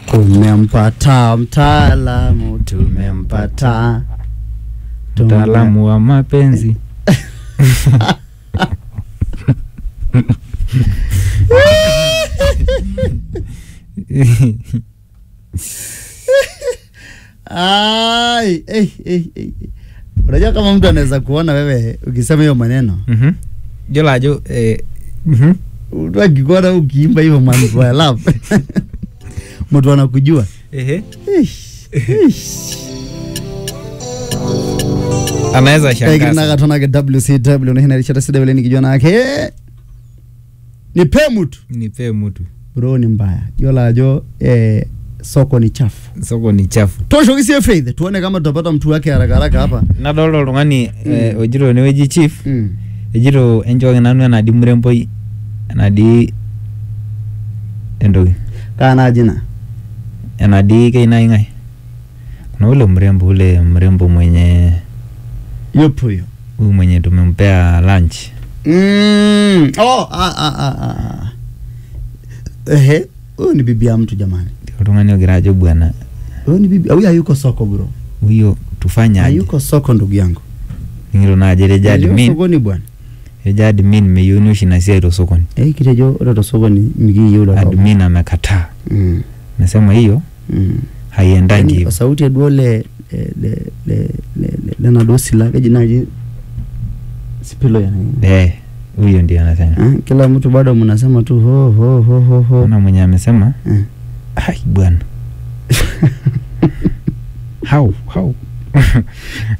Tumempata mtaalamu, tumempata Tume- mtaalamu wa mapenzi Ai, eh, eh, eh. Unajua kama mtu anaweza kuona wewe ukisema hiyo maneno Mhm. Yiolo ajo eh, mhm. mtu akikuona ukiimba hivyo maneno ya love mtu anakujua Ehe. Ish, ish. anaweza Kaigiri shangaza nakatonake WCW nihina rishata sida vile nikijua nake nipe mtu nipe mtu bro ni mbaya yola ajo eh, soko ni chafu soko ni chafu toshokisie faith tuone kama tutapata mtu wake haraka haraka hapa nadolta oltung'ani eh, ojito enewueji chief mm. ejito enchooki nanu enadii muremboi enadii entoki kaa naji na enadii keinai ng'ae kuna ule mrembo ule mrembo mwenye yupo huyo huyu mwenye tumempea lunch mm. oh, ah, ah, ah, ah. ehe huyu ni bibi ya mtu jamani oltung'ani ogira ajo bwana huyu ni bibi huyu hayuko soko bro huyo tufanye aje hayuko soko ndugu yangu ngiro naajo etejo Hayuko admin sokoni bwana etejo admin meyieuni oshi ina siai tosokoni eh kitejo ore tosokoni mikiyieu lolo admin amekataa mm. nasema hiyo mm. haiendangi Yaani, hivyo sauti eduo le le le le le le lenaduo sila keji naji sipilo ya eh huyo ndio anasema Eh, kila mtu bado mnasema tu ho ho ho ho ho kuna mwenye amesema Eh. ai bwana how how